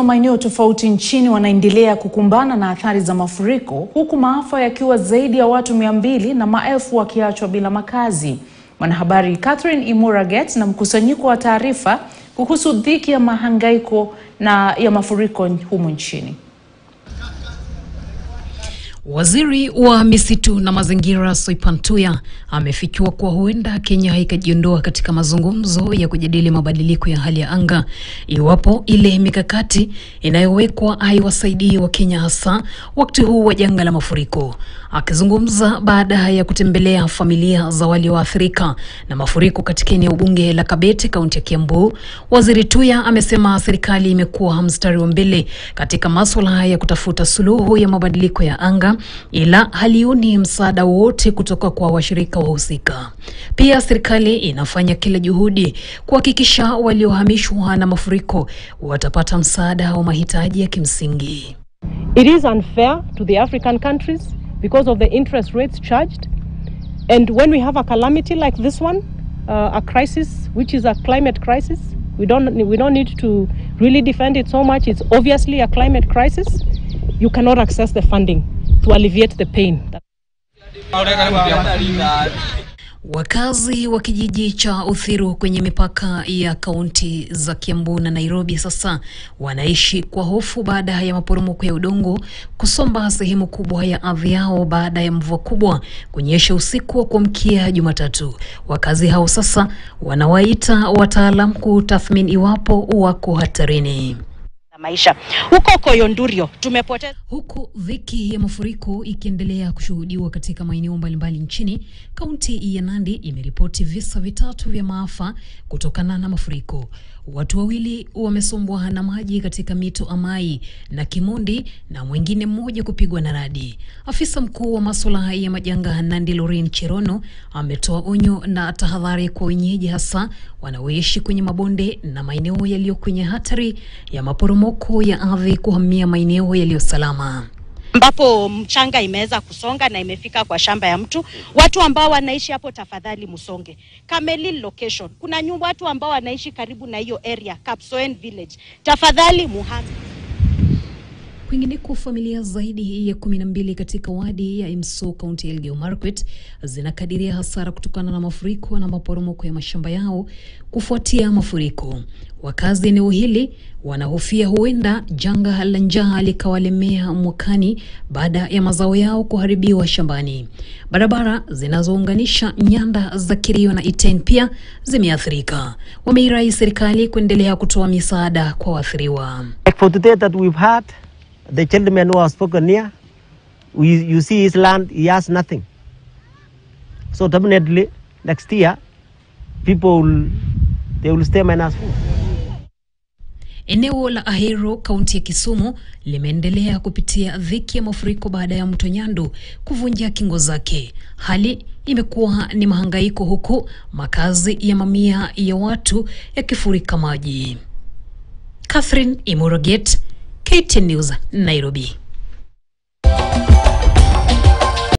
wa maeneo tofauti nchini wanaendelea kukumbana na athari za mafuriko huku maafa yakiwa zaidi ya watu mia mbili na maelfu wakiachwa bila makazi. Mwanahabari Catherine Imuraget na mkusanyiko wa taarifa kuhusu dhiki ya mahangaiko na ya mafuriko humu nchini. Waziri wa misitu na mazingira Soipan Tuya amefichua kuwa huenda Kenya haikajiondoa katika mazungumzo ya kujadili mabadiliko ya hali ya anga iwapo ile mikakati inayowekwa haiwasaidii Wakenya hasa wakati huu wa janga la mafuriko. Akizungumza baada ya kutembelea familia za walioathirika na mafuriko katika eneo bunge la Kabete, kaunti ya Kiambu, Waziri Tuya amesema serikali imekuwa mstari wa mbele katika masuala ya kutafuta suluhu ya mabadiliko ya anga ila halioni msaada wowote kutoka kwa washirika wahusika. Pia serikali inafanya kila juhudi kuhakikisha waliohamishwa na mafuriko watapata msaada wa mahitaji ya kimsingi. It is unfair to the African countries because of the interest rates charged. And when we have a calamity like this one, uh, a crisis which is a climate crisis, we don't we don't need to really defend it so much. It's obviously a climate crisis. You cannot access the funding to alleviate the pain. Wakazi wa kijiji cha Uthiru kwenye mipaka ya kaunti za Kiambu na Nairobi sasa wanaishi kwa hofu baada ya maporomoko ya udongo kusomba sehemu kubwa ya ardhi yao baada ya mvua kubwa kunyesha usiku wa kuamkia Jumatatu. Wakazi hao sasa wanawaita wataalam kutathmini iwapo wako hatarini maisha huko Koyondurio tumepoteza. Huku dhiki ya mafuriko ikiendelea kushuhudiwa katika maeneo mbalimbali nchini, kaunti ya Nandi imeripoti visa vitatu vya maafa kutokana na mafuriko. Watu wawili wamesombwa na maji katika mito Amai na Kimondi na mwingine mmoja kupigwa na radi. Afisa mkuu wa masuala ya majanga Nandi Lorin Cherono ametoa onyo na tahadhari kwa wenyeji, hasa wanaoishi kwenye mabonde na maeneo yaliyo kwenye hatari ya maporomoko ya ardhi kuhamia maeneo yaliyo salama ambapo mchanga imeweza kusonga na imefika kwa shamba ya mtu. Watu ambao wanaishi hapo, tafadhali msonge. Kamelil location, kuna nyumba watu ambao wanaishi karibu na hiyo area, Kapsoen village, tafadhali muhame. Kwingineko, familia zaidi ya kumi na mbili katika wadi ya Imso kaunti ya Elgeyo Marakwet zinakadiria hasara kutokana na mafuriko na maporomoko ya mashamba yao kufuatia mafuriko. Wakazi eneo hili wanahofia huenda janga la njaa likawalemea mwakani baada ya mazao yao kuharibiwa shambani. Barabara zinazounganisha nyanda za Kerio na Iten pia zimeathirika. Wameirai serikali kuendelea kutoa misaada kwa waathiriwa. Like for today that we've had, the gentleman who has spoken here, we, you see his land, he has nothing. So definitely next year, people will, they will stay minus food. Eneo la Ahero kaunti ya Kisumu limeendelea kupitia dhiki ya mafuriko baada ya mto Nyando kuvunja kingo zake. Hali imekuwa ni mahangaiko, huku makazi ya mamia ya watu yakifurika maji. Catherine Imoroget, KTN News, Nairobi.